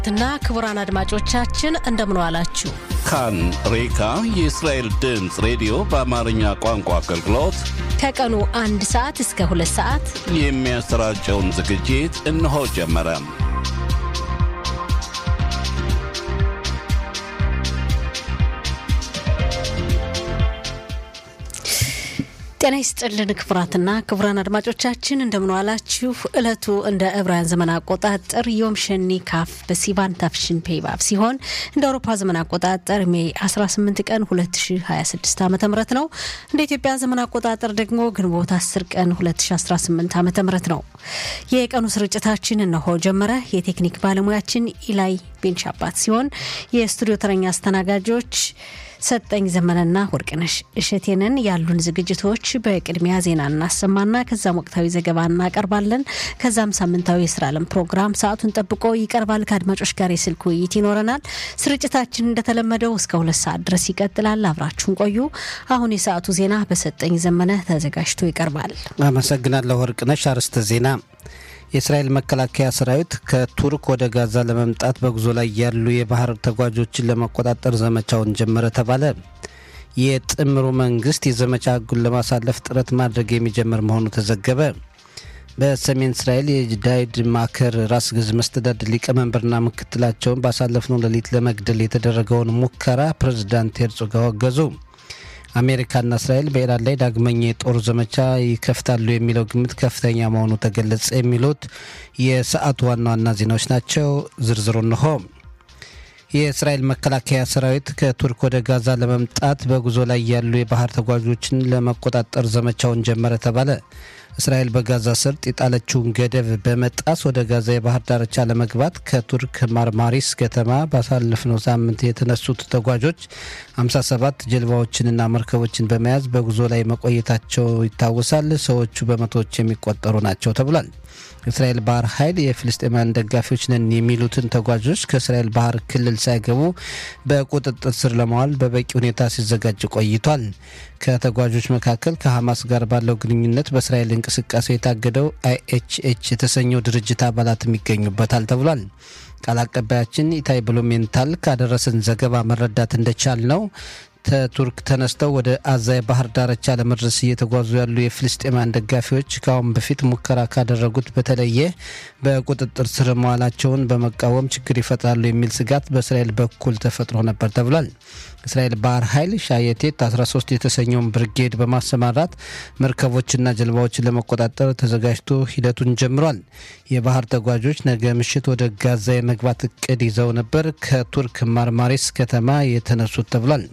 እና ክቡራን አድማጮቻችን እንደምን ዋላችሁ። ካን ሬካ የእስራኤል ድምፅ ሬዲዮ በአማርኛ ቋንቋ አገልግሎት ከቀኑ አንድ ሰዓት እስከ ሁለት ሰዓት የሚያሰራጨውን ዝግጅት እነሆ ጀመረ። ጤና ይስጥልን ክቡራትና ክቡራን አድማጮቻችን እንደምንዋላችሁ። እለቱ እንደ ዕብራውያን ዘመን አቆጣጠር ዮም ሸኒ ካፍ በሲቫን ታፍሽን ፔይባብ ሲሆን እንደ አውሮፓ ዘመን አቆጣጠር ሜይ 18 ቀን 2026 ዓ ም ነው። እንደ ኢትዮጵያ ዘመን አቆጣጠር ደግሞ ግንቦት 10 ቀን 2018 ዓ ም ነው። የቀኑ ስርጭታችን እነሆ ጀመረ። የቴክኒክ ባለሙያችን ኢላይ ቤንሻባት ሲሆን የስቱዲዮ ተረኛ አስተናጋጆች ሰጠኝ ዘመነና ወርቅነሽ እሸቴንን ያሉን ዝግጅቶች በቅድሚያ ዜና እናሰማና ከዛም ወቅታዊ ዘገባ እናቀርባለን። ከዛም ሳምንታዊ የስራ ዓለም ፕሮግራም ሰዓቱን ጠብቆ ይቀርባል። ከአድማጮች ጋር የስልክ ውይይት ይኖረናል። ስርጭታችን እንደተለመደው እስከ ሁለት ሰዓት ድረስ ይቀጥላል። አብራችሁን ቆዩ። አሁን የሰዓቱ ዜና በሰጠኝ ዘመነ ተዘጋጅቶ ይቀርባል። አመሰግናለሁ ወርቅነሽ። አርዕስተ ዜና የእስራኤል መከላከያ ሰራዊት ከቱርክ ወደ ጋዛ ለመምጣት በጉዞ ላይ ያሉ የባህር ተጓዦችን ለመቆጣጠር ዘመቻውን ጀመረ ተባለ። የጥምሩ መንግስት የዘመቻ ህጉን ለማሳለፍ ጥረት ማድረግ የሚጀምር መሆኑ ተዘገበ። በሰሜን እስራኤል የዳይድ ማከር ራስ ገዝ መስተዳድር ሊቀመንበርና ምክትላቸውን ባሳለፍነው ሌሊት ለመግደል የተደረገውን ሙከራ ፕሬዝዳንት ሄርዞግ አወገዙ። አሜሪካና እስራኤል በኢራን ላይ ዳግመኛ የጦር ዘመቻ ይከፍታሉ የሚለው ግምት ከፍተኛ መሆኑ ተገለጸ። የሚሉት የሰዓቱ ዋና ዋና ዜናዎች ናቸው። ዝርዝሩ እንሆ። የእስራኤል መከላከያ ሰራዊት ከቱርክ ወደ ጋዛ ለመምጣት በጉዞ ላይ ያሉ የባህር ተጓዦችን ለመቆጣጠር ዘመቻውን ጀመረ ተባለ። እስራኤል በጋዛ ሰርጥ የጣለችውን ገደብ በመጣስ ወደ ጋዛ የባህር ዳርቻ ለመግባት ከቱርክ ማርማሪስ ከተማ ባሳለፍነው ሳምንት የተነሱት ተጓዦች 57 ጀልባዎችንና መርከቦችን በመያዝ በጉዞ ላይ መቆየታቸው ይታወሳል። ሰዎቹ በመቶዎች የሚቆጠሩ ናቸው ተብሏል። የእስራኤል ባህር ኃይል የፍልስጤማውያን ደጋፊዎች ነን የሚሉትን ተጓዦች ከእስራኤል ባህር ክልል ሳይገቡ በቁጥጥር ስር ለማዋል በበቂ ሁኔታ ሲዘጋጅ ቆይቷል። ከተጓዦች መካከል ከሐማስ ጋር ባለው ግንኙነት በእስራኤል እንቅስቃሴ የታገደው አይኤችኤች የተሰኘው ድርጅት አባላትም ይገኙበታል ተብሏል። ቃል አቀባያችን ኢታይ ብሉሜንታል ካደረሰን ዘገባ መረዳት እንደቻል ነው ከቱርክ ተነስተው ወደ አዛ የባህር ዳርቻ ለመድረስ እየተጓዙ ያሉ የፍልስጤማውያን ደጋፊዎች ከአሁን በፊት ሙከራ ካደረጉት በተለየ በቁጥጥር ስር መዋላቸውን በመቃወም ችግር ይፈጥራሉ የሚል ስጋት በእስራኤል በኩል ተፈጥሮ ነበር ተብሏል። እስራኤል ባህር ኃይል ሻየቴት 13 የተሰኘውን ብርጌድ በማሰማራት መርከቦችና ጀልባዎችን ለመቆጣጠር ተዘጋጅቶ ሂደቱን ጀምሯል። የባህር ተጓዦች ነገ ምሽት ወደ ጋዛ የመግባት እቅድ ይዘው ነበር ከቱርክ ማርማሪስ ከተማ የተነሱት ተብሏል።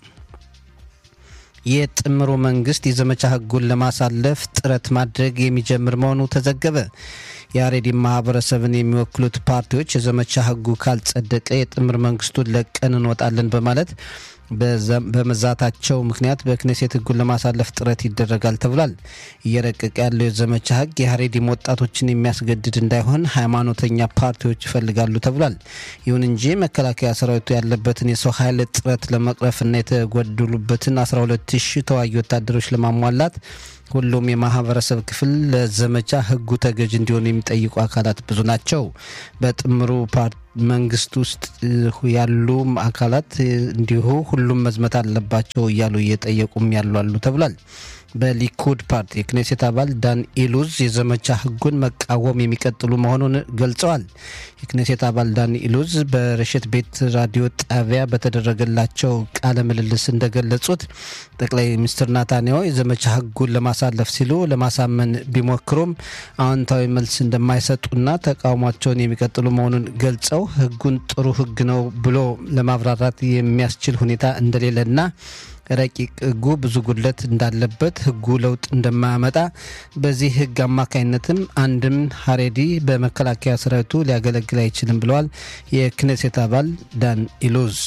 የጥምሩ መንግስት የዘመቻ ህጉን ለማሳለፍ ጥረት ማድረግ የሚጀምር መሆኑ ተዘገበ። የአሬዲ ማህበረሰብን የሚወክሉት ፓርቲዎች የዘመቻ ህጉ ካልጸደቀ የጥምር መንግስቱን ለቀን እንወጣለን በማለት በመዛታቸው ምክንያት በክኔሴት ህጉን ለማሳለፍ ጥረት ይደረጋል ተብሏል። እየረቀቀ ያለው የዘመቻ ህግ የሀሬዲም ወጣቶችን የሚያስገድድ እንዳይሆን ሃይማኖተኛ ፓርቲዎች ይፈልጋሉ ተብሏል። ይሁን እንጂ መከላከያ ሰራዊቱ ያለበትን የሰው ኃይል እጥረት ለመቅረፍና የተጎደሉበትን 12 ሺህ ተዋጊ ወታደሮች ለማሟላት ሁሉም የማህበረሰብ ክፍል ለዘመቻ ህጉ ተገዥ እንዲሆኑ የሚጠይቁ አካላት ብዙ ናቸው። በጥምሩ መንግስት ውስጥ ያሉ አካላት እንዲሁ ሁሉም መዝመት አለባቸው እያሉ እየጠየቁም ያሉ አሉ ተብሏል። በሊኩድ ፓርቲ የክኔሴት አባል ዳን ኢሉዝ የዘመቻ ህጉን መቃወም የሚቀጥሉ መሆኑን ገልጸዋል። የክኔሴት አባል ዳን ኢሉዝ በረሽት ቤት ራዲዮ ጣቢያ በተደረገላቸው ቃለ ምልልስ እንደገለጹት ጠቅላይ ሚኒስትር ናታንያሁ የዘመቻ ህጉን ለማሳለፍ ሲሉ ለማሳመን ቢሞክሩም አዎንታዊ መልስ እንደማይሰጡና ተቃውሟቸውን የሚቀጥሉ መሆኑን ገልጸው ህጉን ጥሩ ህግ ነው ብሎ ለማብራራት የሚያስችል ሁኔታ እንደሌለና ረቂቅ ህጉ ብዙ ጉድለት እንዳለበት ህጉ ለውጥ እንደማያመጣ በዚህ ህግ አማካኝነትም አንድም ሀሬዲ በመከላከያ ሰራዊቱ ሊያገለግል አይችልም ብለዋል የክኔሴት አባል ዳን ኢሉዝ።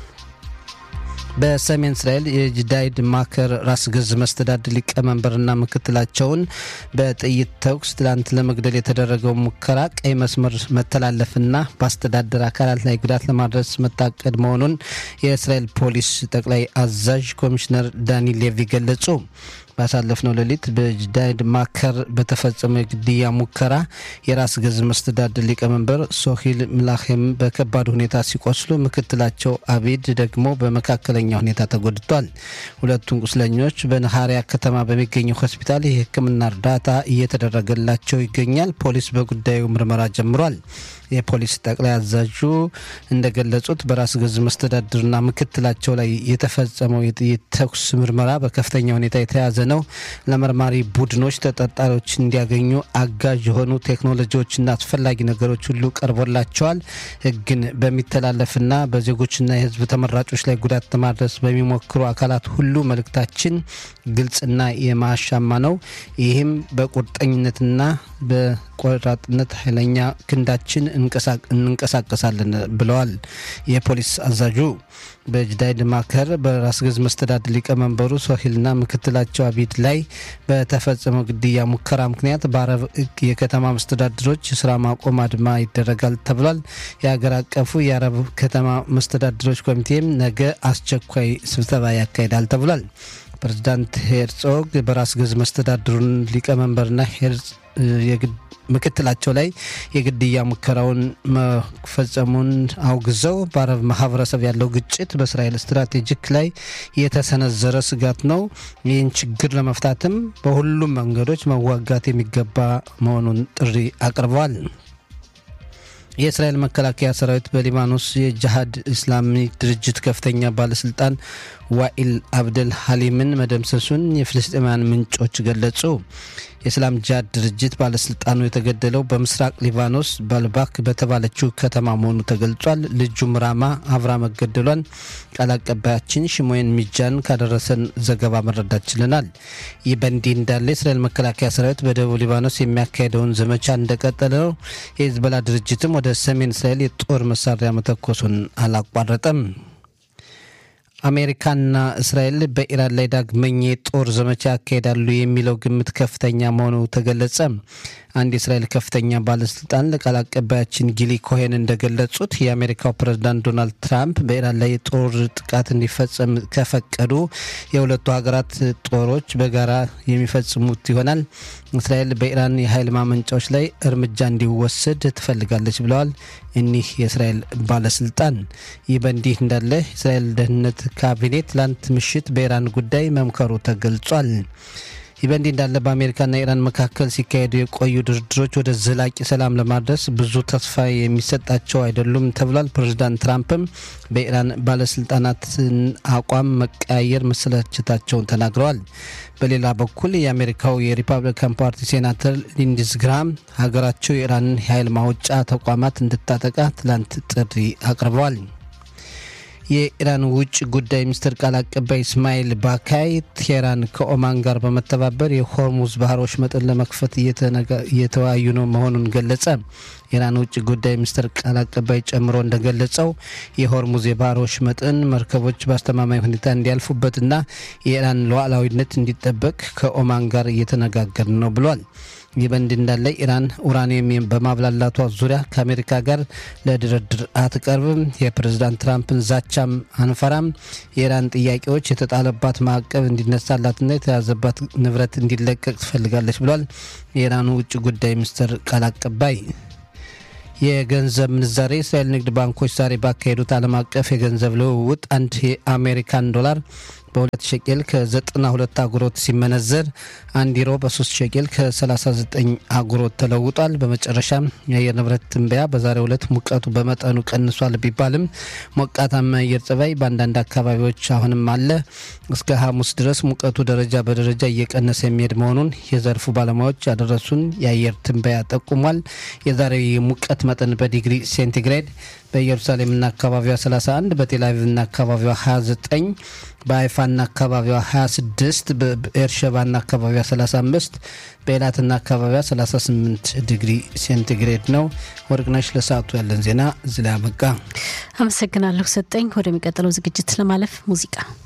በሰሜን እስራኤል የጅዳይድ ማከር ራስ ገዝ መስተዳድር ሊቀመንበርና ምክትላቸውን በጥይት ተኩስ ትላንት ለመግደል የተደረገው ሙከራ ቀይ መስመር መተላለፍና በአስተዳደር አካላት ላይ ጉዳት ለማድረስ መታቀድ መሆኑን የእስራኤል ፖሊስ ጠቅላይ አዛዥ ኮሚሽነር ዳኒ ሌቪ ገለጹ። ባሳለፍነው ሌሊት በጅዳይድ ማከር በተፈጸመው የግድያ ሙከራ የራስ ገዝ መስተዳድር ሊቀመንበር ሶሂል ምላሄም በከባድ ሁኔታ ሲቆስሉ፣ ምክትላቸው አቢድ ደግሞ በመካከለኛ ሁኔታ ተጎድቷል። ሁለቱም ቁስለኞች በነሃሪያ ከተማ በሚገኘው ሆስፒታል የሕክምና እርዳታ እየተደረገላቸው ይገኛል። ፖሊስ በጉዳዩ ምርመራ ጀምሯል። የፖሊስ ጠቅላይ አዛዡ እንደገለጹት በራስ ገዝ መስተዳድርና ምክትላቸው ላይ የተፈጸመው የጥይት ተኩስ ምርመራ በከፍተኛ ሁኔታ የተያዘ ነው። ለመርማሪ ቡድኖች ተጠርጣሪዎች እንዲያገኙ አጋዥ የሆኑ ቴክኖሎጂዎችና አስፈላጊ ነገሮች ሁሉ ቀርቦላቸዋል። ሕግን በሚተላለፍና በዜጎችና የሕዝብ ተመራጮች ላይ ጉዳት ለማድረስ በሚሞክሩ አካላት ሁሉ መልእክታችን ግልጽና የማያሻማ ነው። ይህም በቁርጠኝነትና በቆራጥነት ኃይለኛ ክንዳችን እንንቀሳቀሳለን ብለዋል የፖሊስ አዛዡ። በጅዳይድ ማከር በራስ ገዝ መስተዳድር ሊቀመንበሩ ሶሂልና ምክትላቸው አቢድ ላይ በተፈጸመው ግድያ ሙከራ ምክንያት በአረብ ሕግ የከተማ መስተዳድሮች የስራ ማቆም አድማ ይደረጋል ተብሏል። የሀገር አቀፉ የአረብ ከተማ መስተዳድሮች ኮሚቴም ነገ አስቸኳይ ስብሰባ ያካሂዳል ተብሏል። ፕሬዚዳንት ሄርጾግ በራስ ገዝ መስተዳድሩን ሊቀመንበርና ሄርጽ ምክትላቸው ላይ የግድያ ሙከራውን መፈጸሙን አውግዘው በአረብ ማህበረሰብ ያለው ግጭት በእስራኤል ስትራቴጂክ ላይ የተሰነዘረ ስጋት ነው። ይህን ችግር ለመፍታትም በሁሉም መንገዶች መዋጋት የሚገባ መሆኑን ጥሪ አቅርበዋል። የእስራኤል መከላከያ ሰራዊት በሊባኖስ የጅሃድ ኢስላሚክ ድርጅት ከፍተኛ ባለስልጣን ዋኢል አብደል ሀሊምን መደምሰሱን የፍልስጤማውያን ምንጮች ገለጹ። የእስላም ጂሃድ ድርጅት ባለስልጣኑ የተገደለው በምስራቅ ሊባኖስ ባልባክ በተባለችው ከተማ መሆኑ ተገልጿል። ልጁም ራማ አብራ መገደሏን ቃል አቀባያችን ሽሞየን ሚጃን ካደረሰን ዘገባ መረዳት ችለናል። ይህ በእንዲህ እንዳለ የእስራኤል መከላከያ ሰራዊት በደቡብ ሊባኖስ የሚያካሄደውን ዘመቻ እንደቀጠለ ነው። የሂዝቦላ ድርጅትም ወደ ሰሜን እስራኤል የጦር መሳሪያ መተኮሱን አላቋረጠም። አሜሪካና እስራኤል በኢራን ላይ ዳግመኛ የጦር ዘመቻ ያካሄዳሉ የሚለው ግምት ከፍተኛ መሆኑ ተገለጸ። አንድ የእስራኤል ከፍተኛ ባለስልጣን ለቃል አቀባያችን ጊሊ ኮሄን እንደገለጹት የአሜሪካው ፕሬዝዳንት ዶናልድ ትራምፕ በኢራን ላይ የጦር ጥቃት እንዲፈጸም ከፈቀዱ የሁለቱ ሀገራት ጦሮች በጋራ የሚፈጽሙት ይሆናል። እስራኤል በኢራን የኃይል ማመንጫዎች ላይ እርምጃ እንዲወሰድ ትፈልጋለች ብለዋል እኒህ የእስራኤል ባለስልጣን። ይህ በእንዲህ እንዳለ የእስራኤል ደህንነት ካቢኔ ትላንት ምሽት በኢራን ጉዳይ መምከሩ ተገልጿል። ይህ በእንዲህ እንዳለ በአሜሪካና ኢራን መካከል ሲካሄዱ የቆዩ ድርድሮች ወደ ዘላቂ ሰላም ለማድረስ ብዙ ተስፋ የሚሰጣቸው አይደሉም ተብሏል። ፕሬዚዳንት ትራምፕም በኢራን ባለስልጣናትን አቋም መቀያየር መሰለቸታቸውን ተናግረዋል። በሌላ በኩል የአሜሪካው የሪፐብሊካን ፓርቲ ሴናተር ሊንድስ ግራም ሀገራቸው የኢራንን የኃይል ማውጫ ተቋማት እንድታጠቃ ትላንት ጥሪ አቅርበዋል። የኢራን ውጭ ጉዳይ ሚኒስትር ቃል አቀባይ እስማኤል ባካይ ቴህራን ከኦማን ጋር በመተባበር የሆርሙዝ ባህር ወሽመጥን ለመክፈት እየተወያዩ ነው መሆኑን ገለጸ። የኢራን ውጭ ጉዳይ ሚኒስትር ቃል አቀባይ ጨምሮ እንደገለጸው የሆርሙዝ የባህር ወሽመጥን መርከቦች በአስተማማኝ ሁኔታ እንዲያልፉበትና የኢራን ሉዓላዊነት እንዲጠበቅ ከኦማን ጋር እየተነጋገር ነው ብሏል። ይህ በእንዲህ እንዳለ ኢራን ኡራኒየም በማብላላቷ ዙሪያ ከአሜሪካ ጋር ለድርድር አትቀርብም፣ የፕሬዝዳንት ትራምፕን ዛቻም አንፈራም፣ የኢራን ጥያቄዎች የተጣለባት ማዕቀብ እንዲነሳላትና የተያዘባት ንብረት እንዲለቀቅ ትፈልጋለች ብሏል የኢራኑ ውጭ ጉዳይ ሚኒስትር ቃል አቀባይ። የገንዘብ ምንዛሬ የእስራኤል ንግድ ባንኮች ዛሬ ባካሄዱት ዓለም አቀፍ የገንዘብ ልውውጥ አንድ የአሜሪካን ዶላር በሁለት ሸቄል ከ92 አጉሮት ሲመነዘር አንድ ዩሮ በ3 ሸቄል ከ39 አጉሮት ተለውጧል። በመጨረሻም የአየር ንብረት ትንበያ በዛሬው ዕለት ሙቀቱ በመጠኑ ቀንሷል ቢባልም ሞቃታማ አየር ጸባይ በአንዳንድ አካባቢዎች አሁንም አለ። እስከ ሐሙስ ድረስ ሙቀቱ ደረጃ በደረጃ እየቀነሰ የሚሄድ መሆኑን የዘርፉ ባለሙያዎች ያደረሱን የአየር ትንበያ ጠቁሟል። የዛሬው የሙቀት መጠን በዲግሪ ሴንቲግሬድ በኢየሩሳሌምና አካባቢዋ 31 በቴልአቪቭና አካባቢዋ 29 በአይፋና አካባቢዋ 26 በኤርሸባና አካባቢዋ 35 በኤላትና አካባቢዋ 38 ዲግሪ ሴንቲግሬድ ነው። ወርቅነሽ ለሰዓቱ ያለን ዜና እዚህ ላይ አበቃ። አመሰግናለሁ ሰጠኝ። ወደሚቀጥለው ዝግጅት ለማለፍ ሙዚቃ